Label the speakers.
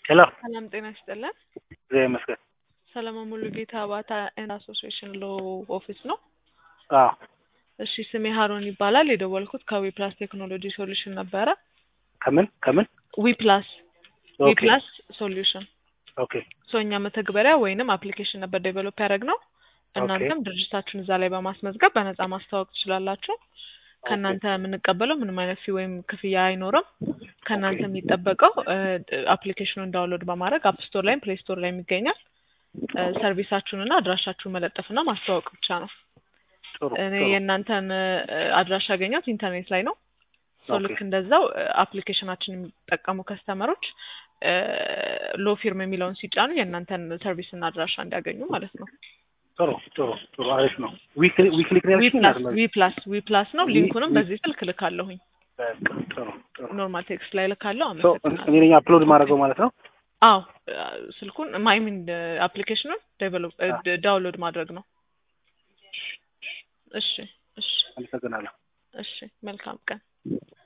Speaker 1: ሄሎ
Speaker 2: ሰላም ጤና ይስጥልን።
Speaker 1: እግዚአብሔር ይመስገን።
Speaker 2: ሰለሞን ሙሉ ጌታ አባታ ኤንድ አሶሲዬሽን ሎ ኦፊስ ነው።
Speaker 1: አዎ
Speaker 2: እሺ ስሜ ሀሮን ይባላል። የደወልኩት ከዊፕላስ ቴክኖሎጂ ሶሉሽን ነበረ።
Speaker 1: ከምን ከምን?
Speaker 2: ዊፕላስ
Speaker 1: ኦኬ
Speaker 2: ዊፕላስ ሶሉሽን
Speaker 1: ኦኬ
Speaker 2: ሶ እኛ መተግበሪያ ወይንም አፕሊኬሽን ነበር ዴቨሎፕ ያደረግነው። እናንተም ድርጅታችሁን እዛ ላይ በማስመዝገብ በነፃ ማስተዋወቅ ትችላላችሁ። ከእናንተ የምንቀበለው ምንም አይነት ፊ ወይም ክፍያ አይኖርም። ከእናንተ የሚጠበቀው አፕሊኬሽኑን ዳውንሎድ በማድረግ አፕ ስቶር ላይም ፕሌይ ስቶር ላይ ይገኛል። ሰርቪሳችሁንና አድራሻችሁን መለጠፍና ማስተዋወቅ ብቻ ነው።
Speaker 1: ጥሩ
Speaker 2: እኔ
Speaker 1: ጥሩ
Speaker 2: የእናንተን አድራሻ ያገኘሁት ኢንተርኔት ላይ ነው። ሶ
Speaker 1: ኦኬ
Speaker 2: ልክ እንደዛው አፕሊኬሽናችን የሚጠቀሙ ከስተመሮች ሎ ፊርም የሚለውን ሲጫኑ የእናንተን ሰርቪስና አድራሻ እንዲያገኙ ማለት ነው።
Speaker 1: ጥሩ ጥሩ ጥሩ አሪፍ ነው። ዊክሊ ዊክሊ
Speaker 2: ዊ
Speaker 1: ክሊኒክ
Speaker 2: ፕላስ ዊ ፕላስ ዊ ፕላስ ነው።
Speaker 1: ዊ-
Speaker 2: ሊንኩንም
Speaker 1: ዊ-
Speaker 2: በዚህ ስልክ ልካለሁኝ።
Speaker 1: ጥሩ ጥሩ
Speaker 2: ኖርማል ቴክስት ላይ ልካለሁ።
Speaker 1: ሶ
Speaker 2: አመሰግናለሁ።
Speaker 1: እኔ ነኝ አፕሎድ ማድረገው ማለት ነው።
Speaker 2: አዎ ስልኩን ማይሚን አፕሊኬሽኑን ዴቨሎፕ ዳውንሎድ ማድረግ ነው። እሺ እሺ
Speaker 1: አመሰግናለሁ።
Speaker 2: እሺ መልካም ቀን።